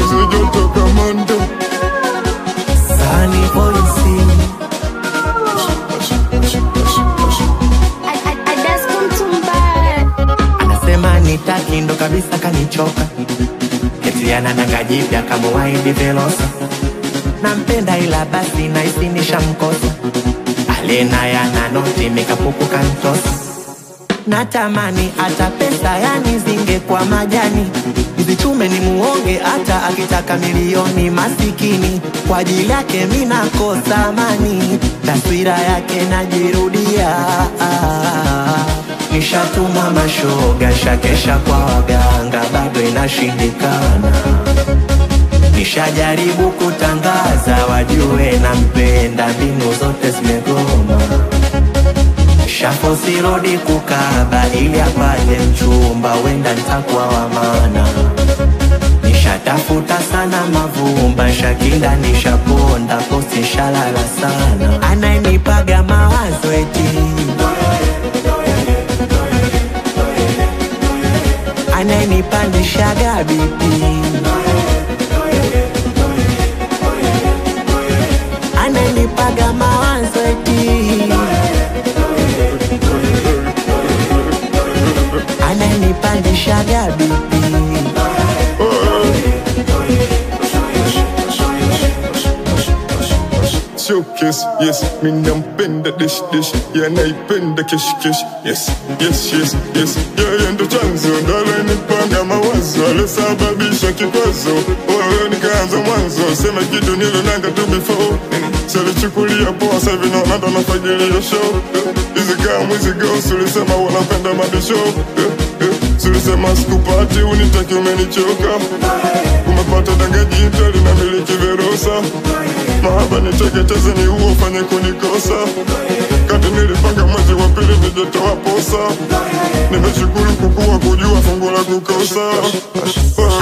nyuzi joto kama ndo Sunny voice anasema nitaki ndo kabisa kanichoka eti anadanga jipya kama waindi velosa nampenda ila basi naisi nishamkosa alena yana noti mikapuku kantosa natamani hata pesa yani zingekuwa majani nizichume ni muonge hata akitaka milioni masikini kwa ajili yake mi nakosa amani taswira yake najirudia nishatumwa mashoga shakesha kwa waganga bado inashindikana nishajaribu kutangaza wajue nampenda mbinu zote zimegoma shafosirodi kukaba ili apate mchumba wenda ntakuwa wamana nishatafuta sana mavumba shakinda nishaponda posti shalala sana anayenipaga mawazo eti anayenipandishaga bipi anayenipaga mawazo eti ananipandishaga bipi showcase yes mi nampenda dish dish yanaipenda kesh kesh yes yes yes yes yeye ndo chanzo ndo alenipanga mawazo alosababisha kikwazo wewe nikaanza mwanzo sema kitu nilonanga tu before salichukulia poa sahivi naona ndo nafagilia show hizi kama hizi girls ulisema unapenda mabisho Sulisema sikupati unitaki umenichoka Umepata danga jipya linamiliki Verosa Mahaba niteketeze ni uo ufanye kunikosa Kati nilipanga mwezi wa pili nijetoa posa Nimeshukuru kukua kujua fungu la kukosa